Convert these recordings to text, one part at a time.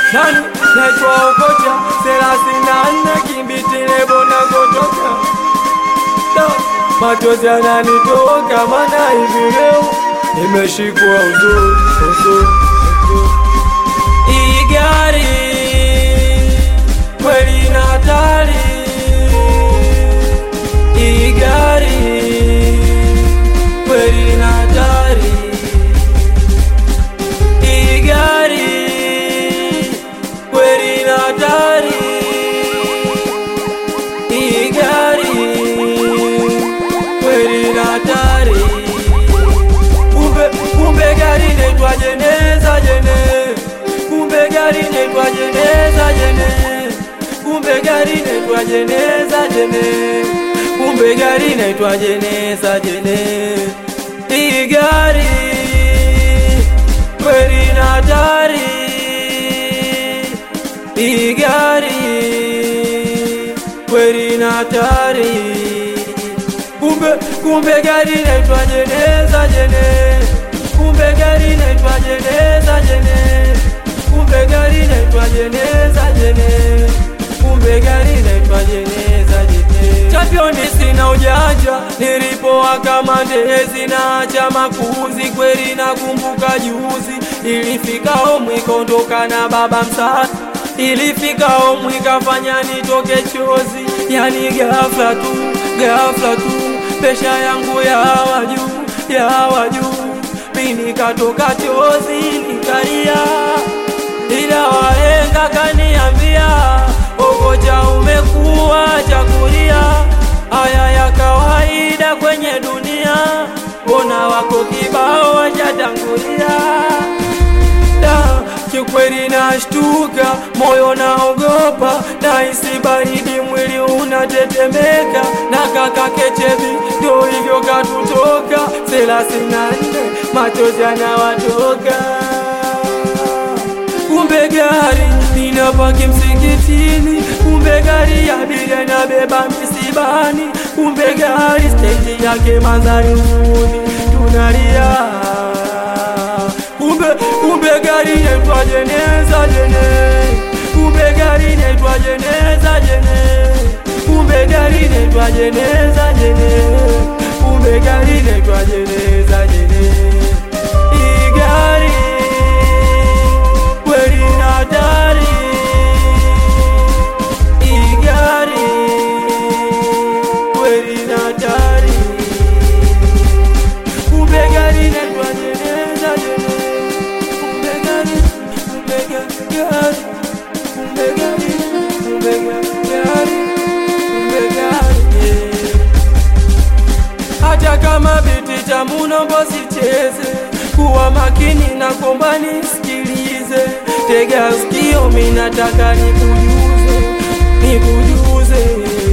nani naitwa Okocha thelathini na nne kimbitile bona kotoka Da, machozi yananitoka mana hivi leo nimeshikwa uzuri uzuri uzuri. Hii gari kweli na hatari, hii gari kweli na hatari, hii gari kweli na hatari, hii gari kweli na hatari. Kumbe kumbe gari naitwa jeneza jene, kumbe gari naitwa jeneza jene, kumbe gari naitwa jeneza jene, kumbe gari naitwa jeneza jene. Hii gari kweli na hatari, hii gari kweli na hatari kumbe kumbe gari naitwa jeneza jene, kumbe gari naitwa jeneza jene, kumbe gari naitwa jeneza jene, kumbe gari naitwa jeneza jene. Championi sina ujanja, nilipowaka mandezi na acha makuzi, kweli nakumbuka juzi ilifika omwi kondoka na baba msasa ilifika omwi kafanya nitoke chozi, yani ghafla tu ghafla tu pesha yangu yawa juu yawa juu, mi nikatoka chozi nikalia, ila wahenga kaniambia Okocha umekuwa chakulia, haya ya kawaida kwenye dunia, mbona wako kibao wachatangulia da kikweli nashtuka, moyo naogopa, nahisi baridi, mwili unatetemeka, na kaka Kechebi ndo hivyo katutoka, thelathini na nne machozi yanawatoka. Kumbe gari linapaki msikitini, kumbe gari ya abiria inabeba misibani, kumbe gari stendi yake Madharuni, tunalia kumbe kumbe gari naitwa jeneza jene, kumbe gari naitwa jeneza jene, kumbe gari naitwa jeneza jene, kumbe gari naitwa jeneza jene. Hii gari kweli na hatari, hii gari kweli na hatari, kumbe gari naitwa jeneza jene kumbe gari, kumbe gari, kumbe gari, kumbe gari, kumbe gari, yeah. Hata kama biti cha munombo sicheze, kuwa makini na komba nisikilize, tega sikio, mi nataka nikujuze, nikujuze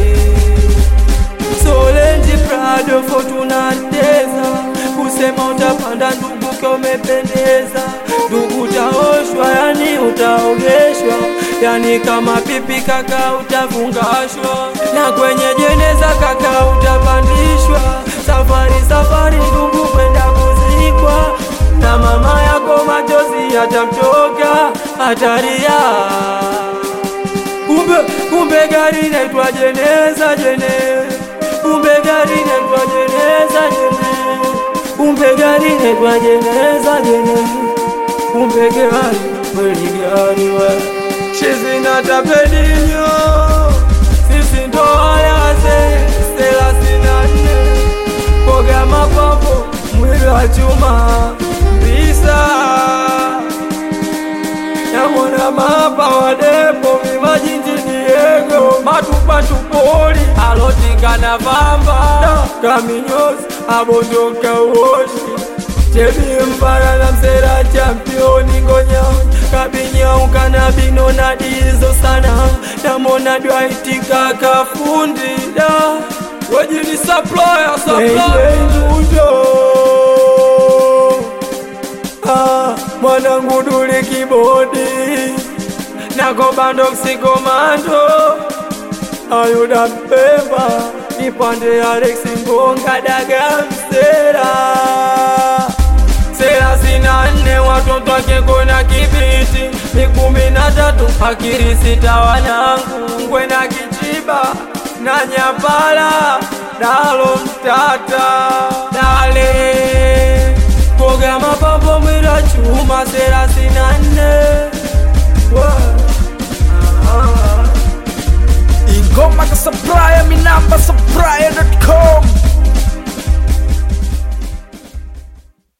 Solenji Prado Fortuna Teza kusema utapanda ndugu kwa umependeza, ndugu utaoshwa, yani utaogeshwa, yani kama pipi kaka utafungashwa, na kwenye jeneza kaka utapandishwa, safari safari ndugu kwenda kuzikwa, na mama yako machozi yatamtoka, atalia kumbe kumbe gari naitwa jeneza jene, kumbe gari naitwa jeneza jene, kumbe gari naitwa jeneza jene, kumbe gari kweli gari we shizina tapedinyo sisi ndo ayaze thelathini na nne koga mapapo mwili wa chuma mbisa Yamona mapa wadepo mimajinji Diego matupatupoli alotingana vamba kaminyozi abondoka uoshi Chebi mpara na msera championi ngonyao kabinyauka na bino na dizo sana namona dwaitika kafundi da wejini supplier supplier Ah, mwanangu duli kibodi nako bando ksikomando ayuda mpemba nipande Alex Ngonga daga msera thelathini na nne watoto wake kona kibiti mikumi na tatu akili sita wanangu kwena kichiba na nyapala dalo mtata dale koga mapambo mwira chuma thelathini na nne ingoma ka supplier minamba supplier